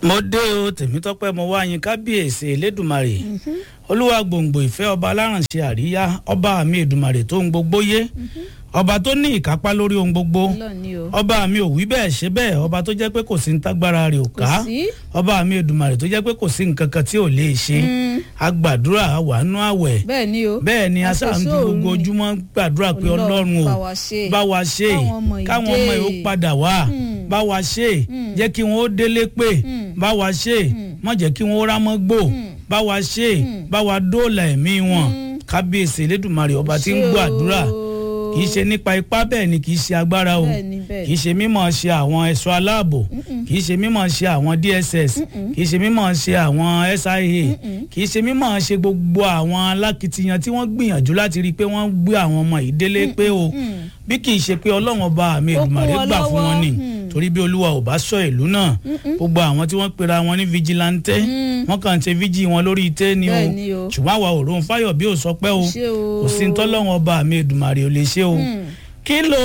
mo dé o tèmítọ́pẹ́ mo wá yín kábíyèsí elédùmarè olúwa gbòǹgbò ìfẹ́ ọba alárànṣe àríyá ọba mi èdùmarè tó ń gbogbo yé ọba tó ní ìkápá lórí ohun gbogbo Ọlọ́run ni o. ọba mi ò wí bẹ́ẹ̀ ṣe bẹ́ẹ̀ ọba tó jẹ́ pé kò sí ní tágbára rẹ̀ ò ká Kò sí. ọba mi èdùmarè tó jẹ́ pé kò sí nǹkan kan tí ò lè ṣe agbàdúrà wàánú àwẹ̀ bẹ́ẹ̀ ni o. bẹ́ẹ̀ ni asáà ń fi Àfẹ́sọ́ọ̀rù gbogbo ni. ojúmọ́ gbàdúrà pé Ọlọ́run ọlọ́run o bá wa ṣe. bá wa ṣe Káwọn ọmọ yìí káwọn ọmọ yìí ó dé. padà wá Mm. bá wa ṣe jẹ́ kí wọ́n ó délé pé Mm. bá wa ṣe má jẹ́ kí wọ́n ó rámọ́ gbò bá wa ṣe bá wa dóòlà ẹ̀mí wọn kábíyèsí elédùnmarè ọba tí ń Ṣé gbọ́ o. àdúrà kì í ṣe nípa ipá bẹ́ẹ̀ ni kì í ṣe agbára o Bẹ́ẹ̀ ni, bẹ́ẹ̀ kì í ṣe mímọ̀ ṣe àwọn ẹ̀ṣọ́ aláàbò kì í ṣe mímọ̀ ṣe àwọn DSS kì í ṣe mímọ̀ ṣe àwọn SIA kì í ṣe mímọ̀ ṣe gbogbo àwọn alákìtiyan tí wọ́n gbìyànjú láti rí i pé wọ́n gbé àwọn ọmọ yìí délé pé o bí kì í ṣe pé ọlọ́run ọba mi Ó kún Èdùmàrè wọn gbà fún wọn ni lọ́wọ́. torí bí olúwa ò bá sọ ìlú náà gbogbo àwọn tí wọ́n pera wọn ní vigilante wọ́n kàn ń ṣe fíjì wọn lórí ité ni o Bẹ́ẹ̀ ni o. ṣùgbọ́n àwa òróǹfàyọ̀ bí ò sọ pé o Ṣé o. kò sí ní tọ́lọ́run ọba mi Èdùmàrè ò lè ṣe o kí ló